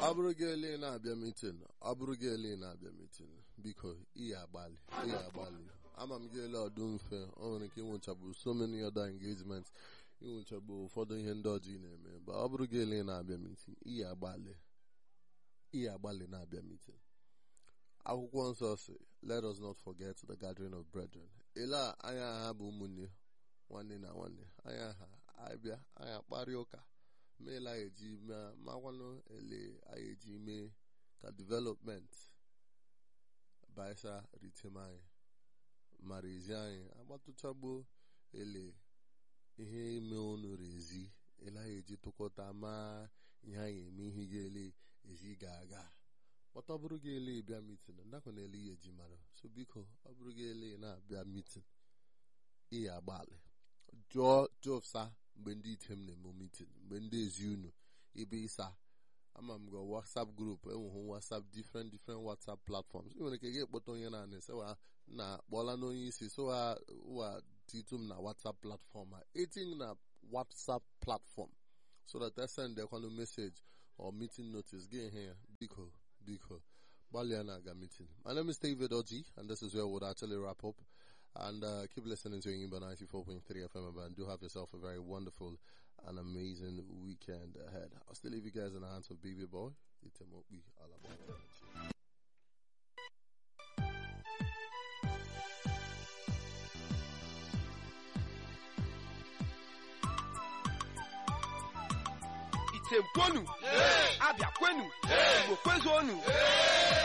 ọ bụrụ gị ele na-abịa mitin ọ bụrụ gị ele na-abịa mitin biko ihe agbalị ihe agbalị ama m gị ele ọdụ mfe ọ nwere ike ịnwụchabụ so many other engagements ịnwụchabụ ụfọdụ ihe ndị ọjọọ ị na-eme ma ọ bụrụ gị ele na-abịa mitin ihe agbalị ihe agbalị na-abịa mitin akwụkwọ nsọ si let us not forget the gathering of brethren ele a anya ha bụ ụmụnne nwanne na nwanne anya ha abịa anya kparịa ụka meela anyị eji makwanụ ele anyị eji mee ka development baisa ritem anyị mara ezi anyị agbatụchagbo ele ihe ime unu rezi ele anyị eji tụkọta maa ihe anyị eme ihe ga-ele ezi ga-aga kpọta ọ bụrụ gị ele bịa mitin ndakwa na ele ihe eji mara so biko ọ bụrụ gị ele na-abịa mitin ihe agbalị jụọ jụsa mgbe ndị item na-eme mitin mgbe ndị ezi unu ibe ịsa ama m gị whatsapp group enweghị whatsapp different different whatsapp platforms ị nwere ike gị ekpọta onye na-anị sewa na kpọla n'onye isi sowa wa titum na whatsapp platform a eting na whatsapp platform so that I send ekwanụ message or meeting notice gị ihe ya biko biko gbalịa na-aga meeting my name is David Oji and this is where we'll actually wrap up and uh, keep listening to Yimba 94.3 FM and do have yourself a very wonderful and amazing weekend ahead. I'll still leave you guys in the hands of Baby Boy. Itemobi Alabama. item kwenu abịa kwenu igbo kwezuonu